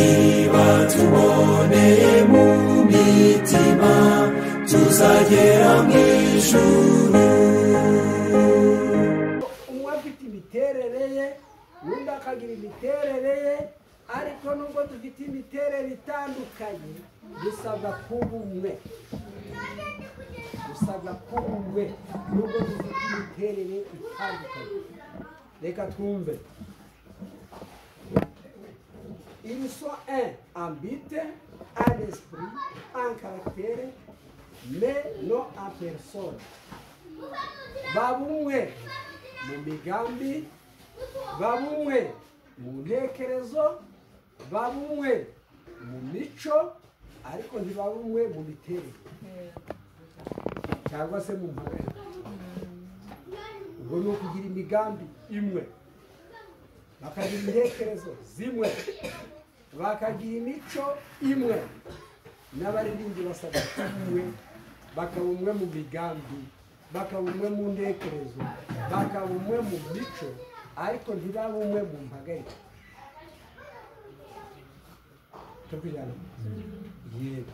niba tuboneye mu mitima tuzagera mu ijuru umwe afite imiterere ye undi akagira imiterere ye ariko nubwo dufite imiterere itandukanye dusabwa kuba umwe dusabwa kuba umwe nubwo dufite imiterere itandukanye reka twumve Ils sont un en but, un esprit, un caractère, mais non en personne. Babumwe mu migambi, babumwe mu ntekerezo, babumwe mu mico, ariko ntibabumwe mu miterere cyangwa se mu mpagarara. Ubwo ni ukugira imigambi imwe, bakagira intekerezo zimwe, bakagira imico imwe n'abaririmbyi basabwa kuba umwe bakaba umwe mu migambi bakaba umwe mu ntekerezo bakaba umwe mu mico ariko ntibaba umwe mu mpagarike tukujyana yego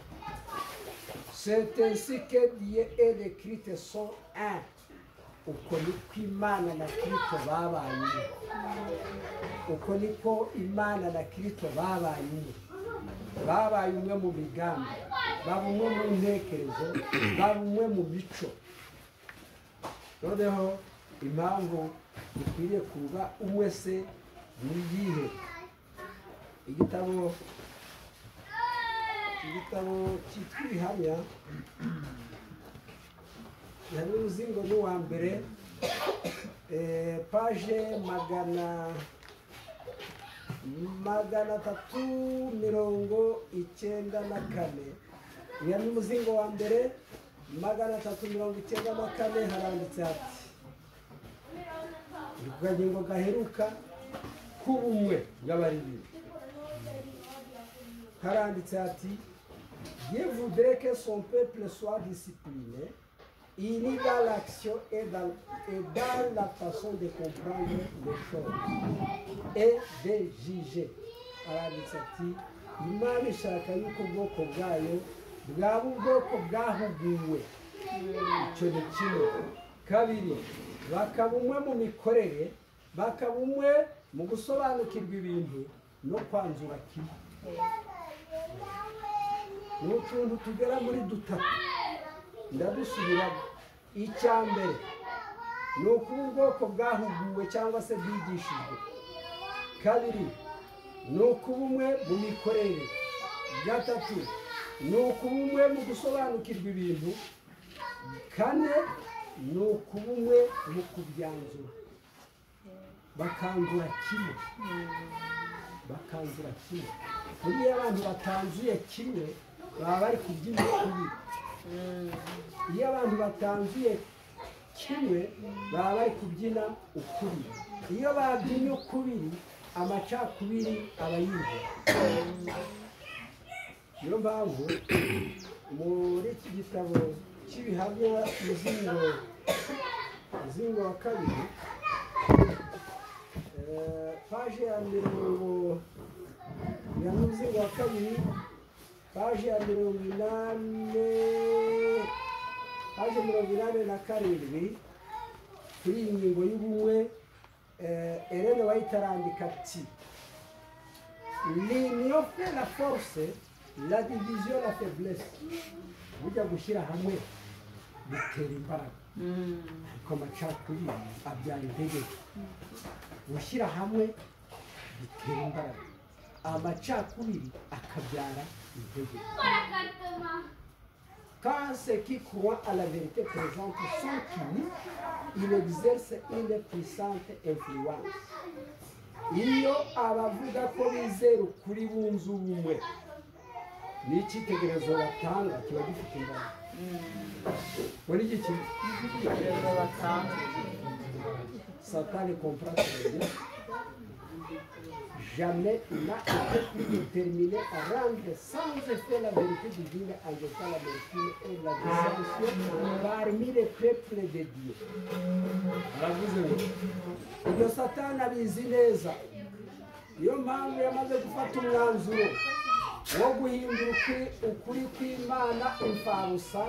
c'est ainsi que Dieu et les Christ sont un uko niko imana na kirisito babaye umwe uko niko imana na kirisito babaye umwe babaye umwe mu migambi baba umwe mu ntekerezo baba umwe mu mico noneho impamvu dukwiriye kuba umwe se ni iyihe igitabo igitabo cyitwa ibihamya hari uruzingo rw'uwa mbere eh, paje magana magana atatu mirongo icyenda na kane uyu ni umuzingo wa mbere magana atatu mirongo icyenda na kane haranditse hati ni ku kagingo gaheruka k'ubumwe bw'abaririmbyi haranditse hati Dieu voudrait que son peuple soit discipliné, il est dans l'action et dans, et dans la façon de comprendre les choses et de juger. Haranditse ati Imana ishaka yuko ubwoko bwayo bwaba ubwoko bwahuguwe. Icyo ni kimwe. Kabiri, bakaba umwe mu mikorere, bakaba umwe mu gusobanukirwa ibintu no kwanzura kimwe. ni utuntu tugera muri dutatu ndadusubiramo icya mbere ni ukuba ubwoko bwahuguwe cyangwa se bwigishijwe kabiri ni ukuba umwe mu mikorere gatatu ni ukuba umwe mu gusobanukirwa ibintu kane ni ukuba umwe mu kubyanzura bakanzura kimwe bakanzura kimwe buriya abantu batanzuye kimwe baba bari kubyina kubi iyo abantu batanzuye kimwe baba bari kubyina ukuri iyo babyinnye ukubiri amacakubiri aba yinjira niyo mpamvu muri iki gitabo cy'ibihamya muzingo muzingo wa kabiri eh, paje ya mirongo ya muzingo wa kabiri paje ya mirongo inani paje mirongo inani na karindwi kuri iyi ngingo y'ubumwe eh, Ellen White arandika ati l'union fait la force la division la faiblesse burya gushyira hamwe bitera imbaraga ariko amacakubiri abyara intege gushyira hamwe bitera imbaraga amacakubiri akabyara intege Quand ceux qui croient à la vérité présente sont unis, il exerce une puissante influence. Iyo abavuga ko bizera ukuri bunze ubumwe, n'icyitegererezo batanga kiba gifite imbaraga. Muri iki kintu, Satan ne comprend très bien. Jamais il n'a été plus déterminé à rendre sans effet la vérité divine en jetant la vertu et la dissension parmi les peuples de Dieu. aravuze ngo ibyo satani abizi neza niyo mpamvu yamaze gufata umwanzuro wo guhindura ukuri- ukuri kw'imana imfabusa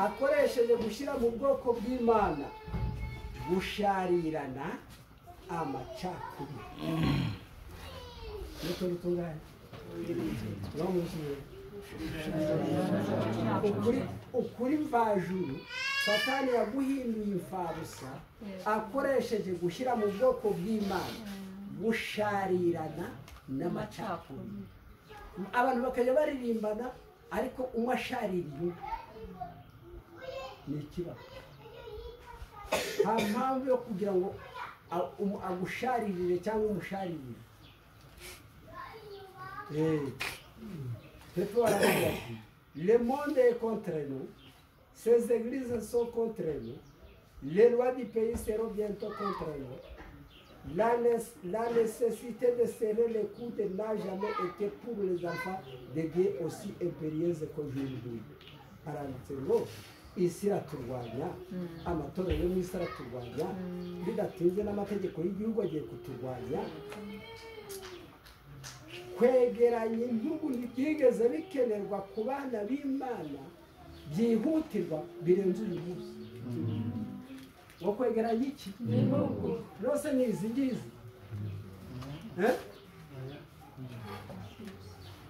akoresheje gushyira mu bwoko bw'imana gusharirana amacakubiri n'utundi tungana no mu kirere ukuri ukuri mvajuru satani yaguhinduye imfabusa akoresheje gushyira mu bwoko bw'imana gusharirana n'amacakubiri abantu bakajya baririmbana ariko umwe ashaririye undi ni ikibazo nta mpamvu yo kugira ngo a- umu- agusharirire cyangwa umusharirire Eh. Petro aravuga ati le monde est contre nous ces églises sont contre nous les lois du pays seront bientôt contre nous la, nes- la nécessité de serrer les coudes n'a jamais été pour les enfants de Dieu aussi impérieuse qu'aujourd'hui aranditse ngo isi iraturwanya amatora yo mu isi araturwanya bidatinze n'amategeko y'igihugu agiye kuturwanya kwegeranya intugu ntibyigeze bikenerwa ku bana b'imana byihutirwa birenze uyu munsi ngo kwegeranya iki rwose ni izi ngizi Eh?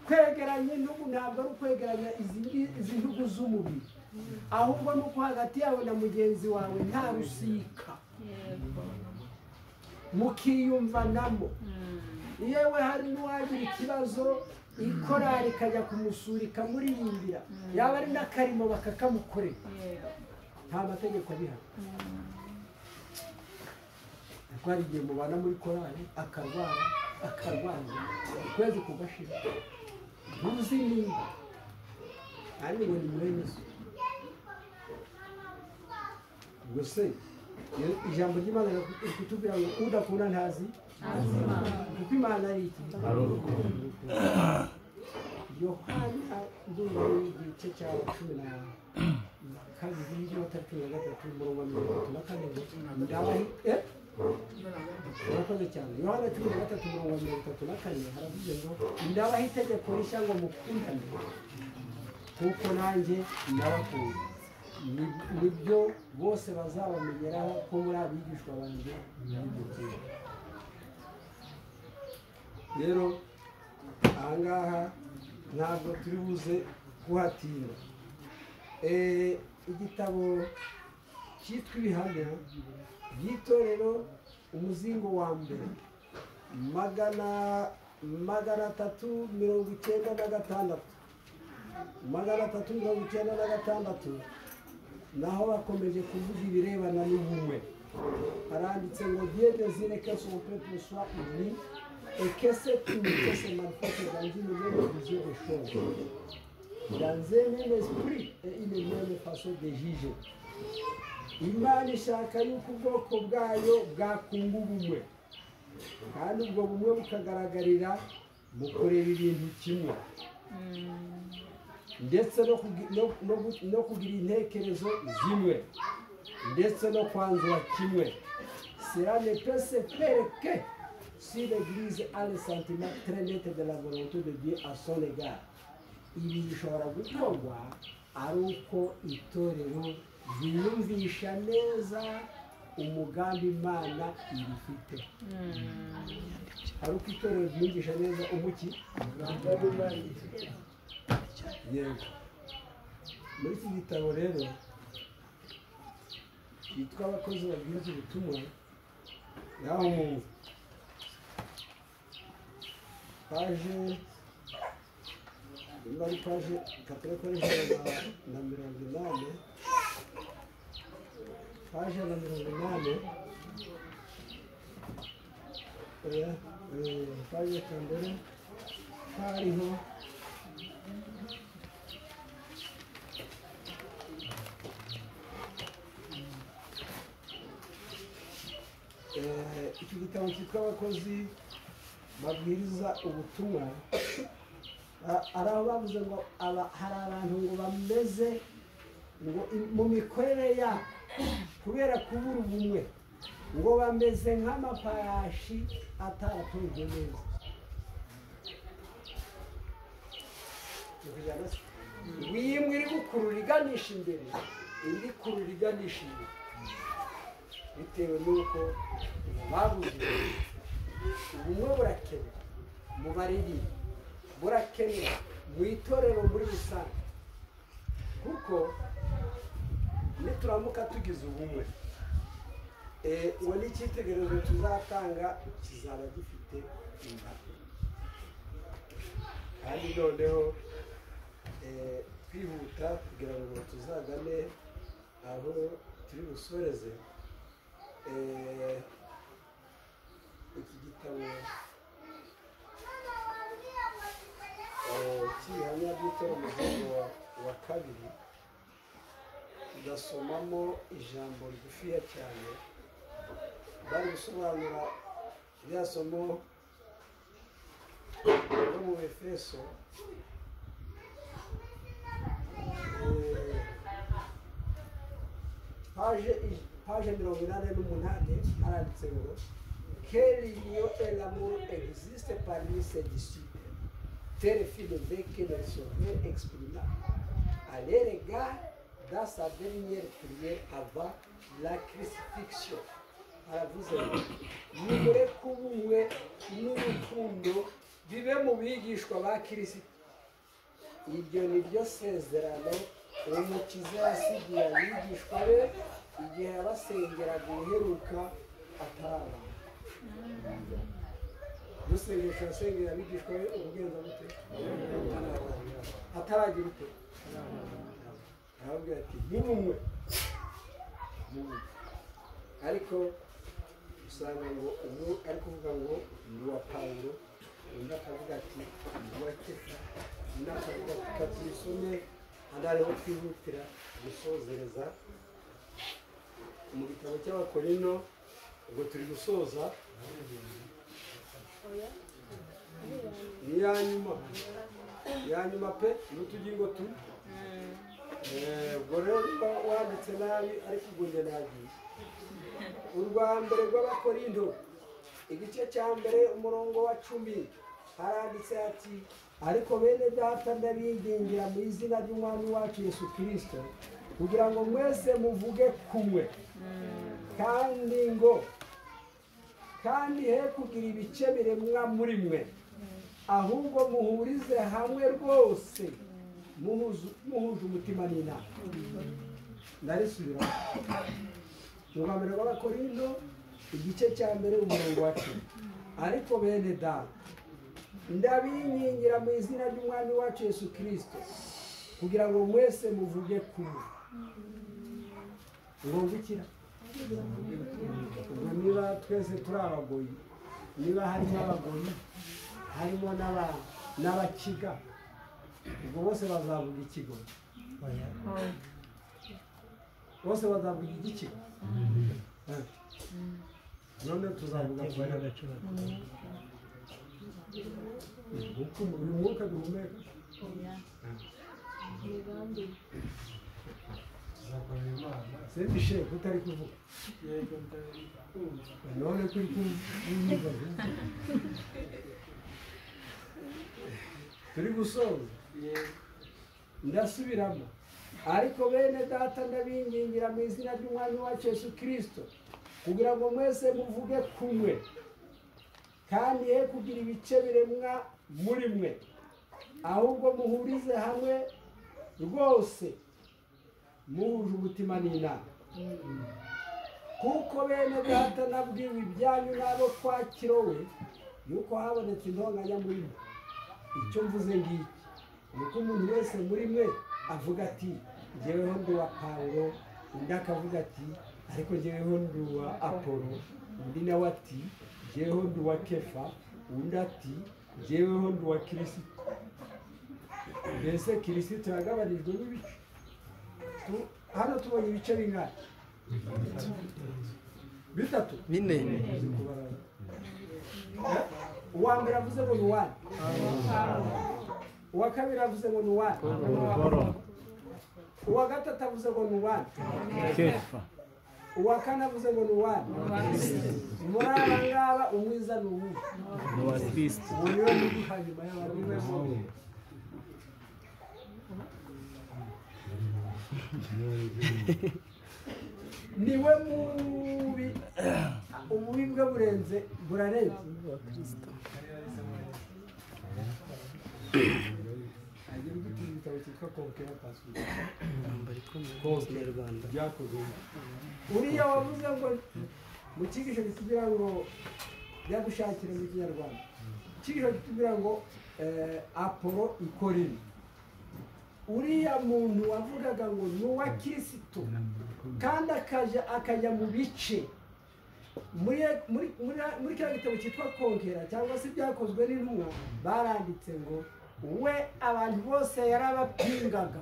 kwegeranya intugu ntabwo ari ukwegeranya izi ngi- izi ntugu z'umubiri ahubwo ni uko hagati yawe na mugenzi wawe nta rusika mukiyumvanamo yewe hari n'uwagira ikibazo ikorari ikajya kumusura ikamuririmbira yaba ari n'akarimo bakakamukorera nta mategeko abihana kuko hari igihe mubana muri korari akarwara akarwaza ukwezi kugashira ntuzi niba kandi ngo ni mwene so ubwo se iyo- ijambo ry'imana riri kutubwira ngo udakunda ntazi kuko imana ari iki yohana ndumva ari igice cya cumi na na kabiri y'ijoro cumi na gatatu umurongo wa mirongo itatu na kane ngo ndabahi eh? murakoze cyane yohana cumi na gatatu mirongo mirongo itatu na kane haravuze ngo ndabaho itegeko rishya ngo mukundane kuko nanjye nabakunda Ni- nibyo bose bazabamenyeraho ko muri abigishwa banjye n'ibyo rero ahangaha ntabwo turi buze kuhatinda Eh, igitabo cyitwa ibihamya by'itorero umuzingo wa mbere magana magana atatu mirongo icyenda na gatandatu magana atatu mirongo icyenda na gatandatu naho bakomeje kuvuga ibirebana n'ubumwe haranditse ngo byemezire que son peuple soit uni et que cet unité se manifeste dans une même vision des choses dans un même esprit et une même façon de juger imana ishaka yuko ubwoko bwayo bwakunga ubumwe kandi ubwo bumwe bukagaragarira mu kureba ibintu kimwe ndetse no kugi- no- no gu- no kugira intekerezo zimwe ndetse no kwanzura kimwe cela ne peut se faire que si l'église a le sentiment très net de la volonté de Dieu à son égard ibi bishobora gukorwa ari uko itorero ryiyumvisha neza umugambi imana irifite ari uko itorero ryiyumvisha neza umuki umugambi Imana irifite. yego muri iki gitabo rero cyitwa abakozi babwiriza ubutumwa naho mu paje nimba ari paje katore kuri ijana na na mirongo inani paje na mirongo inani oya eh, paje ka mbere hariho Eh, iki gitabo cyitwa abakozi babwiriza ubutumwa a- ari aho bavuze ngo aba- hari abantu ngo bameze ngo i- mu mikorere yabo kubera kubura ubumwe ngo bameze nk'amapayashi atatu nkomeza Nivujana se? wimwe iri gukurura iganisha imbere indi kurura iganisha inyuma bitewe n'uko babuze ubumwe burakenewe mu baririmbi burakenewe mu itorero muri rusange kuko nituramuka tugize ubumwe eh, uwo ni icyitegererezo tuzatanga kizaba gifite imbaraga kandi noneho eh, twihuta kugira ngo tuzagane aho turi busoreze eh, iki gitabo eh, cy'ibihamya by'itora umugongo wa, wa kabiri tugasomamo ijambo rigufiya cyane bari gusobanura rya somo ryo mu efeso Eh, paje i- paje mirongo inani n'umunani haranditse ngo keri niyo elamu existe parmi ses disciples tel fille d'évêque le sauveur exprima à l'égard dans sa dernière prière avant la crucifixion. Aravuze ngo nimure kuba umwe n'urukundo bibe mu bigishwa ba kirisito iryo ni ryo sezerano uwo mukiza yasigiye abigishwa be igihe yabasengeraga uheruka atarabaha dusengesha asengera abigishwa be ubugenza bute ataragira ute arababwira ati ni bumwe Ni bumwe. ariko usanga ngo ubu ari kuvuga ngo ni uwa pawulo undi akavuga ati ni uwa kefa undi akavuga ati ka tuyisome hano hariho twihutira gusozereza mu gitabo cy'abakorino ubwo turi gusoza ni iya nyuma iya nyuma pe n'utugingo tu Eh, ubwo rero niba wanditse nabi ariko ubwo njye nagiye urwa mbere rw'abakorindo igice cya mbere umurongo wa cumi haranditse ati ariko bene data ndabingingira mu izina ry'umwami wacu yesu kirisito kugira ngo mwese muvuge kumwe kandi ngo kandi he kugira ibice biremwa muri mwe ahubwo muhurize hamwe rwose muhuzu- muhuje umutima n'inama ndarisubira urwambere rw'abakorindo igice cya mbere umurongo wa cumi ariko bene data ndabingingira mu izina ry'umwami wacu yesu kirisito kugira ngo mwese muvuge kumwe ngungukira ubwo niba twese turi abagoyi niba harimo abagoyi harimo n'aba- n'abakiga ubwo bose bazavuga ikigo bose bazavuga igikigo Eh. none tuzavuga kubera uku uyu mwuka duhumeka sebishe utari kuvuga none kuri kumva turi gusoza ndasubiramo ariko bene data ndabingingira mu izina ry'umwami wacu yesu kirisito kugira ngo mwese muvuge kumwe kandi ye kugira ibice biremwa muri mwe ahubwo muhurize hamwe rwose muhuje umutima n'inama kuko bene data nabwiwe ibyanyu n'abo kwa kirowe yuko habonetse intonganya muri mwe icyo mvuze ngiki ni uko umuntu wese muri mwe avuga ati ngeweho ndi uwa pawulo undi akavuga ati ariko ngeweho ndi uwa apolo undi nawe ati ngeweho ndi uwa kefa undi ati ngeweho ndi uwa kirisito mbese kirisito yagabanijwemo ibice Tu- hano tubonye ibice bingana bitatu bine Eh? uwa mbere avuze ngo ni wani uwa kabiri avuze ngo ni wani uwa gatatu avuze ngo ni wani kefa uwakanavuze ngo ni uwani muri aba ngaba umwiza ni uwuhe ni uwa kristo uwo niwe muri hanyuma y'abarumwe bombi niwe mubi ububi bwe burenze burarenze agira uduti ibitabo cyitwa konkera pasuwisi kinyarwanda byakozwe uriya wavuze ngo mu cyigisho kitubwira ngo byagushakira mu kinyarwanda icyigisho kitubwira ngo eh, apolo ikora ibi uriya muntu wavugaga ngo ni uwa kirisitu kandi akajya akajya mu bice muri muri muri- muri kiriya gitabo cyitwa konkera cyangwa se byakozwe n'intumwa baranditse ngo we abantu bose yarabapingaga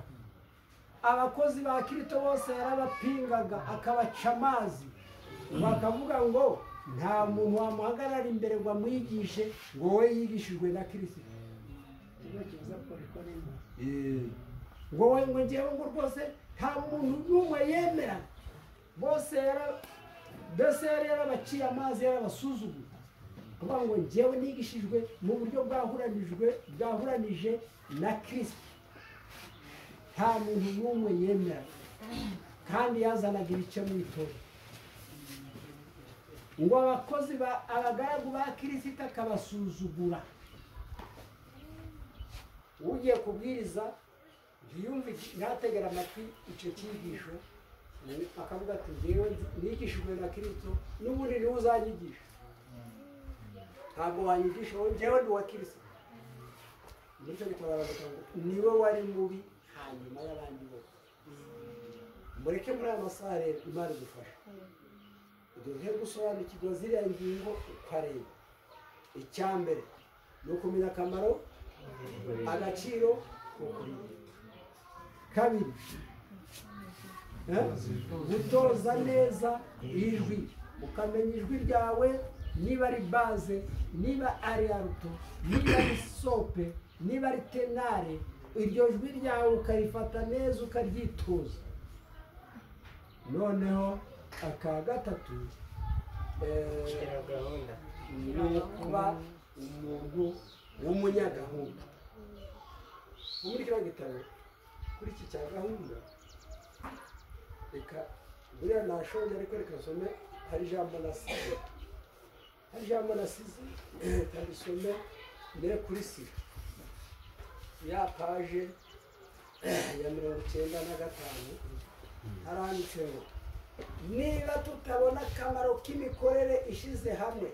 abakozi ba kirito bose yarabapingaga akabaca amazi bakavuga ngo nta muntu wamuhagarara imbere ngo amwigishe ngo we yigishijwe na kirisito ngo we ngo ngewe ngo rwose nta muntu n'umwe yemera bose yara- mbese yari yarabaciye amazi yarabasuzuguye kuvuga ngo ngewe nigishijwe mu buryo bwahuranijwe bwahuranije na kirisito nta muntu n'umwe yemera kandi yazanaga ibice mu itorero ngo abakozi ba abagaragu ba kirisita akabasuzugura ugiye kubwiriza ntiyumve iki- ntategere amatwi icyo cyigisho akavuga ati ngewe nzi- nigishijwe na kirisito n'ubundi niwe uzanyigisha ntabwo wanyigisha wowe ngewe ni uwa kirisita bityo bikaba baravuga ngo niwe wari mubi hanyuma y'abandi bose mureke muri aya masaha rero imana idufasha duhe gusobanukirwa ziriya ngingo ukareba icya mbere ni ukumenya akamaro agaciro ukurinda kabiri eh, gutoza neza ijwi ukamenya ijwi ryawe niba ari baze niba ari aruto niba ari sope niba ari tenare iryo jwi ryawe ukarifata neza ukaryitoza noneho aka gatatu eh, ni ukuba umuntu w'umunyagahunda muri kiriya gitabo kuri iki cya gahunda reka buriya nashonje ariko reka nsome hari ijambo nasize hari ijambo nasize reka risome mbere kuri sida ya paje ya mirongo icyenda na gatanu haranditse ngo niba tutabona akamaro k'imikorere ishize hamwe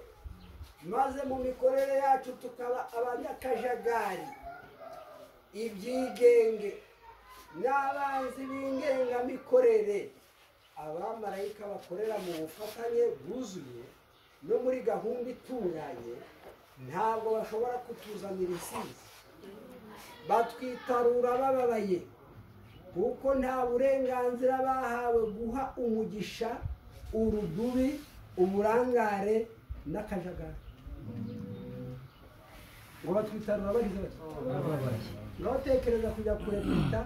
maze mu mikorere yacu tukaba abanyakajagari ibyigenge n'abanzi b'ingengamikorere abamarayika bakorera mu bufatanye bwuzuye no muri gahunda itunganye ntabwo bashobora kutuzanira insinzi batwitarura bababaye kuko nta burenganzira bahawe guha umugisha urudubi uburangare n'akajagari ngo batwitarura bagize bati ntutekereza kujya kurepeta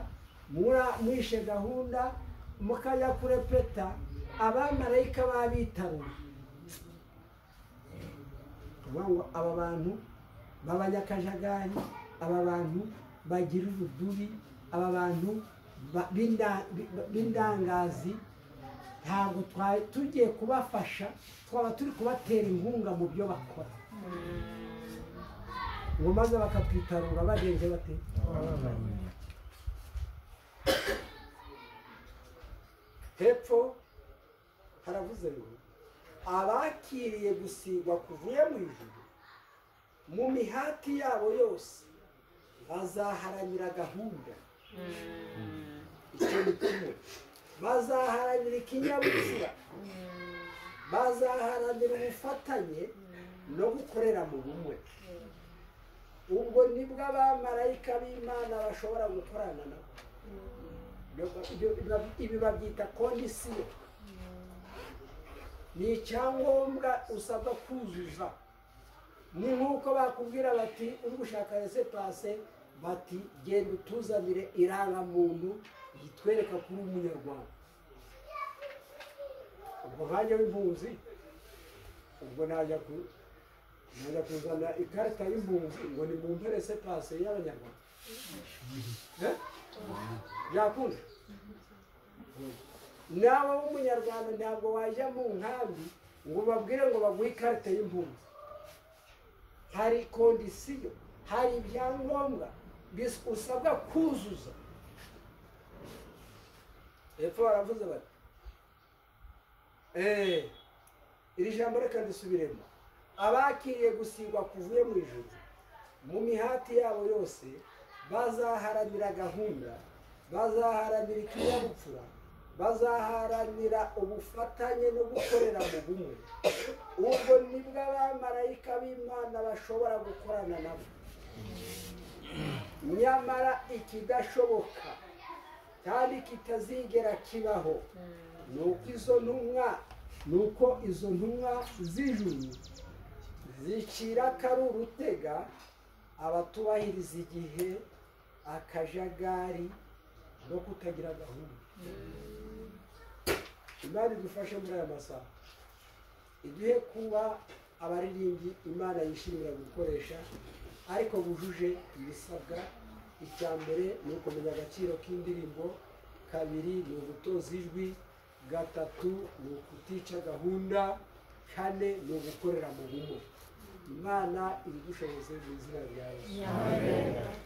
mura- mwishe gahunda mukajya kurepeta abamarayika babitaruye tuvuga ngo aba bantu b'abanyakajagari aba bantu bagira urudubi aba bantu ba- b'inda- b- b'indangazi ntabwo twari tugiye kubafasha twaba turi kubatera inkunga mu byo bakora ngo maze bakatwitarura bagenze bate hepfo haravuze ngo abakiriye gusigwa kuvuye mu ijuru mu mihati yabo yose bazaharanira gahunda icyo ni kimwe bazaharanira ikinyabupfura bazaharanira ubufatanye no gukorera mu bumwe ubwo nibwo abamarayika b'imana bashobora gukorana nabo Ibyo- ibyo- ibi babyita kondisiyo ni icyangombwa usabwa kuzuza ni nk'uko bakubwira bati uri gushaka rese pase bati genda utuzanire irangamuntu ritwereka kuri umunyarwanda ubwo nkanjye w'impunzi ubwo najya ku najya kuzana ikarita y'impunzi ngo ni mu mperese pase y'abanyarwanda Eh? byakunze nawe w'umunyarwanda ntabwo wajya mu nkambi ngo ubabwire ngo baguhe ikarita y'impunzi hari kondisiyo hari ibyangombwa bis- usabwa kuzuza hepfo baravuze bati eee iri jambo reka ndisubiremo abakiriye gusigwa kuvuye mu ijuru mu mihati yabo yose bazaharanira gahunda bazaharanira ikinyabupfura bazaharanira ubufatanye no gukorera mu bumwe ubwo nibwo abamarayika b'imana bashobora gukorana nabo nyamara ikidashoboka kandi kitazigera kibaho ni uko izo ntumwa ni uko izo ntumwa z'ijuru zicira kari urutega abatubahiriza igihe akajagari no kutagira gahunda imana idufashe muri aya masaha iduhe kuba abaririmbyi imana yishimira gukoresha ariko bujuje ibisabwa icya mbere ni ukumenya agaciro k'indirimbo kabiri ni ugutoza ijwi gatatu ni ukutica gahunda kane ni ugukorera mu bumwe imana ibidushoboze mu izina rya yesu